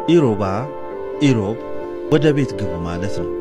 ኢሮባ ኢሮብ ወደ ቤት ግቡ ማለት ነው።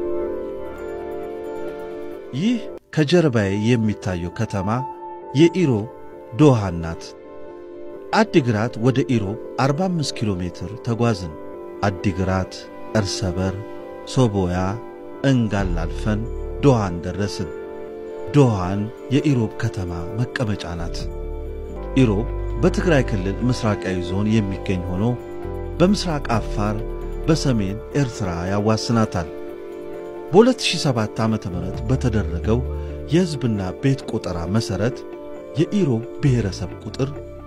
ይህ ከጀርባዬ የሚታየው ከተማ የኢሮብ ዶሃን ናት። አዲግራት ወደ ኢሮብ 45 ኪሎ ሜትር ተጓዝን። አዲግራት፣ እርሰበር፣ ሶቦያ፣ እንጋል አልፈን ዶሃን ደረስን። ዶሃን የኢሮብ ከተማ መቀመጫ ናት። ኢሮብ በትግራይ ክልል ምስራቃዊ ዞን የሚገኝ ሆኖ በምስራቅ አፋር፣ በሰሜን ኤርትራ ያዋስናታል። በ2007 ዓ ም በተደረገው የሕዝብና ቤት ቆጠራ መሠረት የኢሮብ ብሔረሰብ ቁጥር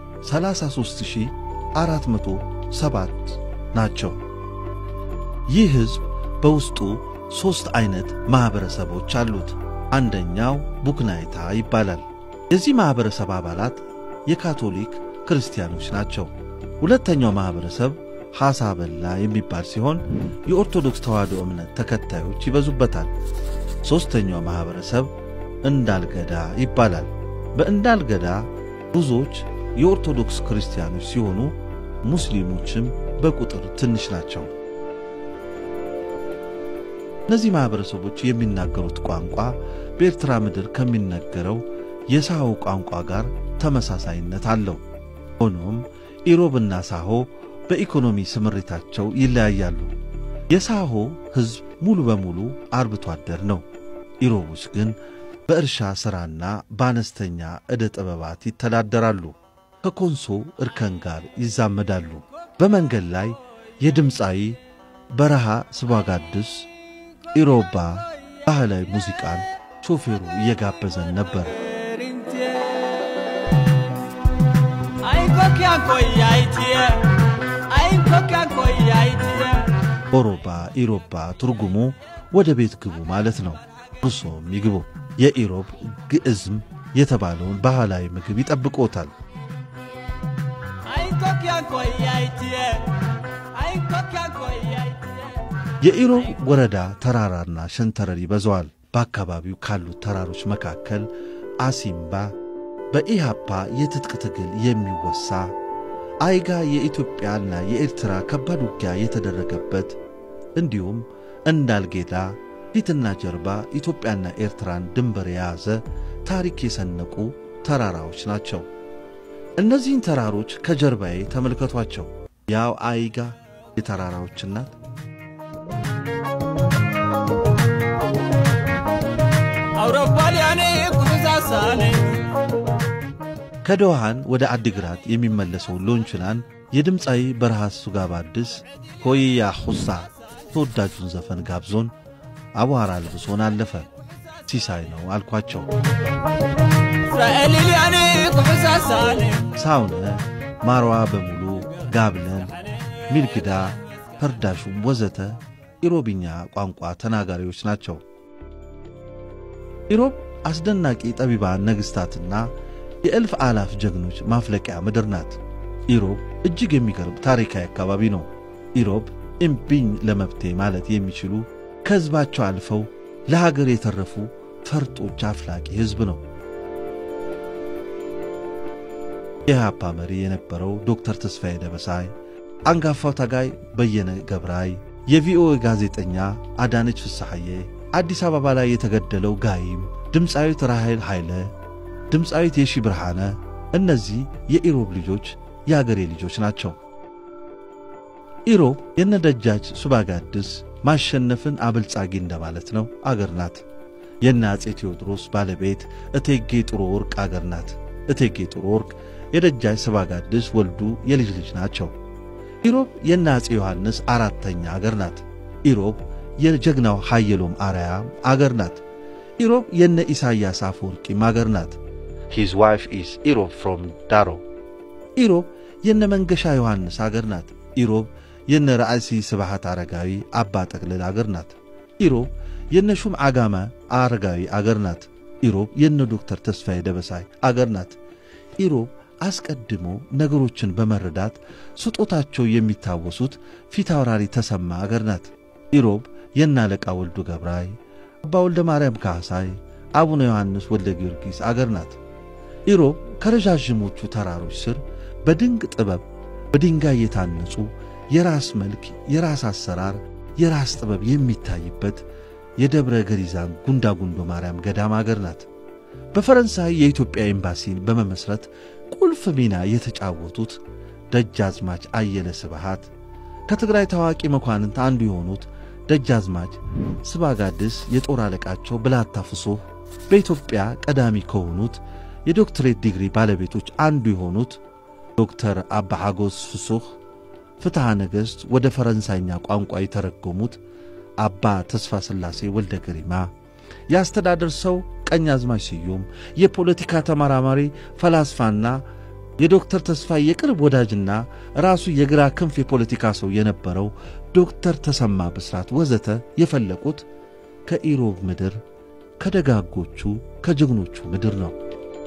33407 ናቸው። ይህ ሕዝብ በውስጡ ሦስት ዐይነት ማኅበረሰቦች አሉት። አንደኛው ቡክናይታ ይባላል። የዚህ ማኅበረሰብ አባላት የካቶሊክ ክርስቲያኖች ናቸው። ሁለተኛው ማኅበረሰብ ሐሳ በላ የሚባል ሲሆን የኦርቶዶክስ ተዋሕዶ እምነት ተከታዮች ይበዙበታል። ሦስተኛው ማኅበረሰብ እንዳልገዳ ይባላል። በእንዳልገዳ ብዙዎች የኦርቶዶክስ ክርስቲያኖች ሲሆኑ ሙስሊሞችም በቁጥር ትንሽ ናቸው። እነዚህ ማኅበረሰቦች የሚናገሩት ቋንቋ በኤርትራ ምድር ከሚነገረው የሳሆ ቋንቋ ጋር ተመሳሳይነት አለው። ሆኖም ኢሮብና ሳሆ በኢኮኖሚ ስምሪታቸው ይለያያሉ። የሳሆ ሕዝብ ሙሉ በሙሉ አርብቶ አደር ነው። ኢሮቦች ግን በእርሻ ሥራና በአነስተኛ ዕደ ጥበባት ይተዳደራሉ። ከኮንሶ እርከን ጋር ይዛመዳሉ። በመንገድ ላይ የድምፃዊ በረሃ ስባጋድስ ኢሮባ ባህላዊ ሙዚቃን ሾፌሩ እየጋበዘን ነበር። ኦሮባ ኢሮባ ትርጉሙ ወደ ቤት ግቡ ማለት ነው። እርሶም ይግቡ። የኢሮብ ግዕዝም የተባለውን ባህላዊ ምግብ ይጠብቆታል። የኢሮብ ወረዳ ተራራና ሸንተረር ይበዛዋል። በአካባቢው ካሉት ተራሮች መካከል አሲምባ በኢሃፓ የትጥቅ ትግል የሚወሳ አይጋ የኢትዮጵያና የኤርትራ ከባድ ውጊያ የተደረገበት እንዲሁም እንዳልጌዳ ፊትና ጀርባ ኢትዮጵያና ኤርትራን ድንበር የያዘ ታሪክ የሰነቁ ተራራዎች ናቸው። እነዚህን ተራሮች ከጀርባዬ ተመልከቷቸው። ያው አይጋ የተራራዎች እናት ከዶሃን ወደ አዲግራት የሚመለሰው ሎንችናን የድምፃዊ በረሃ ሱጋባ አዲስ ሆይያ ሁሳ ተወዳጁን ዘፈን ጋብዞን አቧራ ልብሶን አለፈ። ሲሳይ ነው አልኳቸው። ሳውነ ማርዋ በሙሉ ጋብለን፣ ሚልግዳ፣ ፈርዳሹም ወዘተ ኢሮብኛ ቋንቋ ተናጋሪዎች ናቸው። ኢሮብ አስደናቂ ጠቢባን ነገሥታትና የእልፍ አላፍ ጀግኖች ማፍለቂያ ምድር ናት። ኢሮብ እጅግ የሚገርም ታሪካዊ አካባቢ ነው። ኢሮብ እምቢኝ ለመብቴ ማለት የሚችሉ ከሕዝባቸው አልፈው ለሀገር የተረፉ ፈርጦች አፍላቂ ሕዝብ ነው። የኢህአፓ መሪ የነበረው ዶክተር ተስፋዬ ደበሳይ፣ አንጋፋው ታጋይ በየነ ገብራይ፣ የቪኦኤ ጋዜጠኛ አዳነች ፍስሐዬ፣ አዲስ አበባ ላይ የተገደለው ጋይም፣ ድምፃዊት ራሔል ኃይለ፣ ድምፃዊት የሺ ብርሃነ፣ እነዚህ የኢሮብ ልጆች የአገሬ ልጆች ናቸው። ኢሮብ የነደጃች ሱባጋድስ ማሸነፍን አበልጻጊ እንደማለት ነው አገር ናት። የነ አፄ ቴዎድሮስ ባለቤት እቴጌ ጥሩ ወርቅ አገር ናት። እቴጌ ጥሩ ወርቅ የደጃች ሱባጋድስ ወልዱ የልጅ ልጅ ናቸው። ኢሮብ የነ አፄ ዮሐንስ አራተኛ አገር ናት። ኢሮብ የጀግናው ኃየሎም አርያም አገር ናት። ኢሮብ የነ ኢሳያስ አፈወርቂም አገር ናት። ሂዝ ዋይፍ ኢዝ ኢሮብ ፍሮም ዳሮ። ኢሮብ የነ መንገሻ ዮሐንስ አገር ናት። ኢሮብ የነ ራእሲ ስብሃት አረጋዊ አባ ጠቅልል አገር ናት። ኢሮብ የነ ሹም ዓጋመ አረጋዊ አገር ናት። ኢሮብ የነ ዶክተር ተስፋዬ ደበሳይ አገር ናት። ኢሮብ አስቀድሞ ነገሮችን በመረዳት ስጦታቸው የሚታወሱት ፊታውራሪ ተሰማ አገር ናት። ኢሮብ የነ አለቃ ወልዱ ገብራይ፣ አባ ወልደ ማርያም ካህሳይ፣ አቡነ ዮሐንስ ወልደ ጊዮርጊስ አገር ናት። ኢሮብ ከረዣዥሞቹ ተራሮች ስር በድንቅ ጥበብ በድንጋይ የታነጹ የራስ መልክ፣ የራስ አሰራር፣ የራስ ጥበብ የሚታይበት የደብረ ገሪዛን ጉንዳ ጉንዶ ማርያም ገዳም አገር ናት። በፈረንሳይ የኢትዮጵያ ኤምባሲን በመመስረት ቁልፍ ሚና የተጫወቱት ደጃዝማች አየለ ስብሃት ከትግራይ ታዋቂ መኳንንት አንዱ የሆኑት ደጃዝማች ስባጋድስ የጦር አለቃቸው ብላታ ፍሶህ በኢትዮጵያ ቀዳሚ ከሆኑት የዶክትሬት ዲግሪ ባለቤቶች አንዱ የሆኑት ዶክተር አባ ሐጎስ ፍሱህ ፍትሐ ነገሥት ወደ ፈረንሳይኛ ቋንቋ የተረጎሙት አባ ተስፋ ሥላሴ ወልደ ገሪማ የአስተዳደር ሰው ቀኛዝማች ስዩም የፖለቲካ ተመራማሪ ፈላስፋና የዶክተር ተስፋ የቅርብ ወዳጅና ራሱ የግራ ክንፍ የፖለቲካ ሰው የነበረው ዶክተር ተሰማ ብስራት ወዘተ የፈለቁት ከኢሮብ ምድር ከደጋጎቹ ከጀግኖቹ ምድር ነው።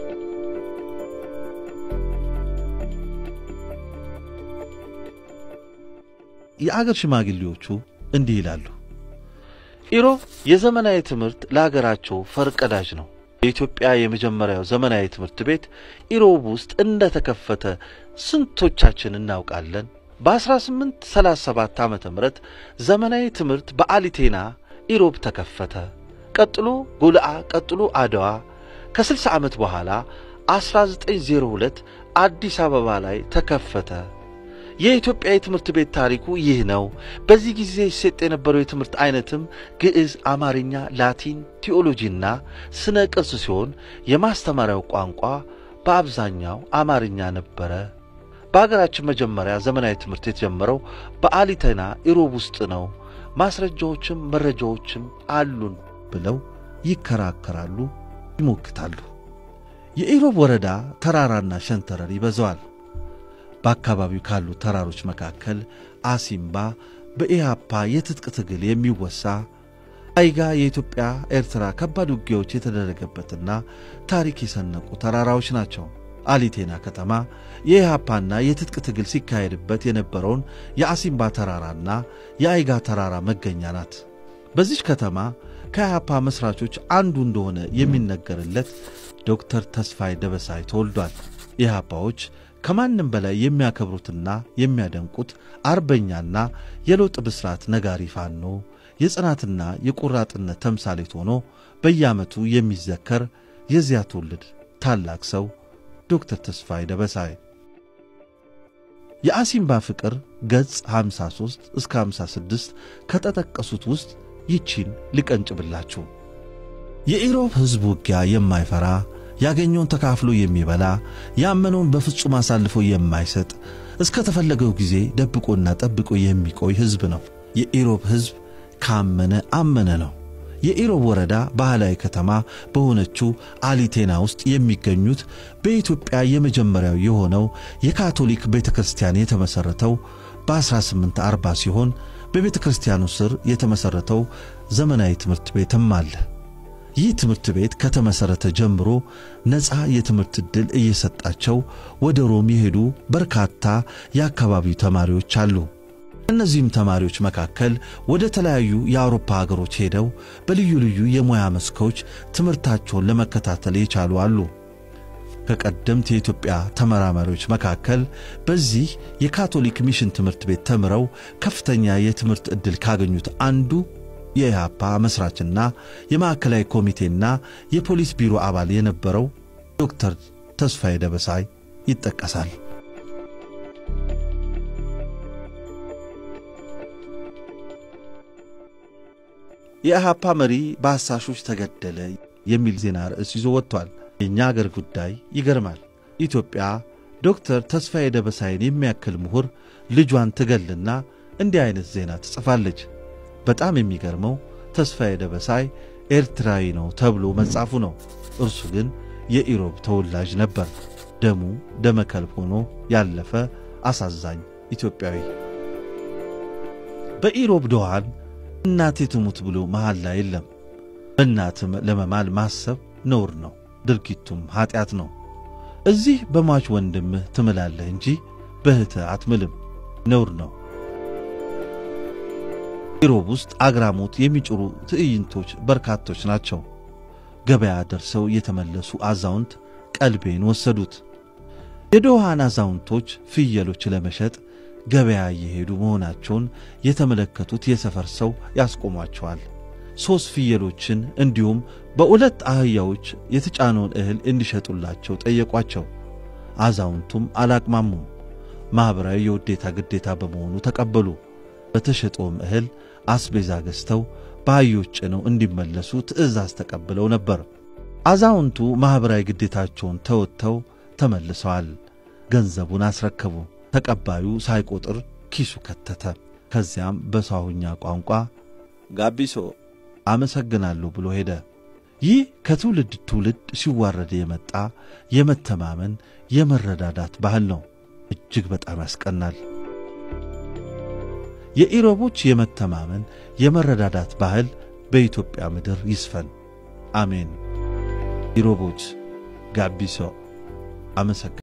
የአገር ሽማግሌዎቹ እንዲህ ይላሉ። ኢሮብ የዘመናዊ ትምህርት ለአገራቸው ፈርቀዳጅ ነው። የኢትዮጵያ የመጀመሪያው ዘመናዊ ትምህርት ቤት ኢሮብ ውስጥ እንደተከፈተ ስንቶቻችን እናውቃለን? በ1837 ዓ ም ዘመናዊ ትምህርት በአሊቴና ኢሮብ ተከፈተ። ቀጥሎ ጎልአ፣ ቀጥሎ አድዋ። ከ60 ዓመት በኋላ 1902 አዲስ አበባ ላይ ተከፈተ። የኢትዮጵያ የትምህርት ቤት ታሪኩ ይህ ነው። በዚህ ጊዜ ይሰጥ የነበረው የትምህርት አይነትም ግዕዝ፣ አማርኛ፣ ላቲን፣ ቲዎሎጂና ስነ ቅርስ ሲሆን የማስተማሪያው ቋንቋ በአብዛኛው አማርኛ ነበረ። በአገራችን መጀመሪያ ዘመናዊ ትምህርት የተጀመረው በአሊተና ኢሮብ ውስጥ ነው። ማስረጃዎችም መረጃዎችም አሉን ብለው ይከራከራሉ፣ ይሞክታሉ። የኢሮብ ወረዳ ተራራና ሸንተረር ይበዛዋል። በአካባቢው ካሉ ተራሮች መካከል አሲምባ በኢሃፓ የትጥቅ ትግል የሚወሳ አይጋ የኢትዮጵያ ኤርትራ ከባድ ውጊያዎች የተደረገበትና ታሪክ የሰነቁ ተራራዎች ናቸው። አሊቴና ከተማ የኢሃፓና የትጥቅ ትግል ሲካሄድበት የነበረውን የአሲምባ ተራራና የአይጋ ተራራ መገኛ ናት። በዚች ከተማ ከኢሃፓ መሥራቾች አንዱ እንደሆነ የሚነገርለት ዶክተር ተስፋዬ ደበሳይ ተወልዷል። ኢሃፓዎች ከማንም በላይ የሚያከብሩትና የሚያደንቁት አርበኛና የለውጥ ብስራት ነጋሪ ፋኖ የጽናትና የቆራጥነት ተምሳሌት ሆኖ በየዓመቱ የሚዘከር የዚያ ትውልድ ታላቅ ሰው ዶክተር ተስፋዬ ደበሳይ የአሲምባ ፍቅር ገጽ 53 እስከ 56 ከተጠቀሱት ውስጥ ይቺን ልቀንጭብላችሁ። የኢሮብ ሕዝብ ውጊያ የማይፈራ ያገኘውን ተካፍሎ የሚበላ ያመነውን በፍጹም አሳልፎ የማይሰጥ እስከ ተፈለገው ጊዜ ደብቆና ጠብቆ የሚቆይ ሕዝብ ነው። የኢሮብ ሕዝብ ካመነ አመነ ነው። የኢሮብ ወረዳ ባህላዊ ከተማ በሆነችው አሊቴና ውስጥ የሚገኙት በኢትዮጵያ የመጀመሪያው የሆነው የካቶሊክ ቤተ ክርስቲያን የተመሠረተው በ1840 ሲሆን በቤተ ክርስቲያኑ ስር የተመሠረተው ዘመናዊ ትምህርት ቤትም አለ። ይህ ትምህርት ቤት ከተመሠረተ ጀምሮ ነፃ የትምህርት ዕድል እየሰጣቸው ወደ ሮም የሄዱ በርካታ የአካባቢው ተማሪዎች አሉ። እነዚህም ተማሪዎች መካከል ወደ ተለያዩ የአውሮፓ ሀገሮች ሄደው በልዩ ልዩ የሙያ መስኮች ትምህርታቸውን ለመከታተል የቻሉ አሉ። ከቀደምት የኢትዮጵያ ተመራማሪዎች መካከል በዚህ የካቶሊክ ሚሽን ትምህርት ቤት ተምረው ከፍተኛ የትምህርት ዕድል ካገኙት አንዱ የኢህአፓ መስራችና የማዕከላዊ ኮሚቴና የፖሊስ ቢሮ አባል የነበረው ዶክተር ተስፋዬ ደበሳይ ይጠቀሳል። የኢህአፓ መሪ በአሳሾች ተገደለ የሚል ዜና ርዕስ ይዞ ወጥቷል። የእኛ አገር ጉዳይ ይገርማል። ኢትዮጵያ ዶክተር ተስፋዬ ደበሳይን የሚያክል ምሁር ልጇን ትገልና እንዲህ አይነት ዜና ትጽፋለች። በጣም የሚገርመው ተስፋዬ ደበሳይ ኤርትራዊ ነው ተብሎ መጻፉ ነው። እርሱ ግን የኢሮብ ተወላጅ ነበር። ደሙ ደመከልብ ሆኖ ያለፈ አሳዛኝ ኢትዮጵያዊ። በኢሮብ ድኋን እናቴ ትሙት ብሎ መሐላ የለም። በእናት ለመማል ማሰብ ነውር ነው፣ ድርጊቱም ኀጢአት ነው። እዚህ በሟች ወንድምህ ትምላለህ እንጂ በእህትህ አትምልም፣ ነውር ነው። ኢሮብ ውስጥ አግራሞት የሚጭሩ ትዕይንቶች በርካቶች ናቸው። ገበያ ደርሰው የተመለሱ አዛውንት ቀልቤን ወሰዱት። የዶሃን አዛውንቶች ፍየሎች ለመሸጥ ገበያ እየሄዱ መሆናቸውን የተመለከቱት የሰፈር ሰው ያስቆሟቸዋል። ሦስት ፍየሎችን እንዲሁም በሁለት አህያዎች የተጫነውን እህል እንዲሸጡላቸው ጠየቋቸው። አዛውንቱም አላቅማሙም። ማኅበራዊ የውዴታ ግዴታ በመሆኑ ተቀበሉ። በተሸጠውም እህል አስቤዛ ገዝተው በአህዮች ጭነው እንዲመለሱ ትእዛዝ ተቀብለው ነበር። አዛውንቱ ማኅበራዊ ግዴታቸውን ተወጥተው ተመልሰዋል። ገንዘቡን አስረከቡ። ተቀባዩ ሳይቆጥር ኪሱ ከተተ። ከዚያም በሳሁኛ ቋንቋ ጋቢሶ አመሰግናለሁ ብሎ ሄደ። ይህ ከትውልድ ትውልድ ሲዋረድ የመጣ የመተማመን የመረዳዳት ባህል ነው። እጅግ በጣም ያስቀናል። የኢሮቦች የመተማመን የመረዳዳት ባህል በኢትዮጵያ ምድር ይስፈን። አሜን። ኢሮቦች ጋቢሶ አመሰግናለሁ።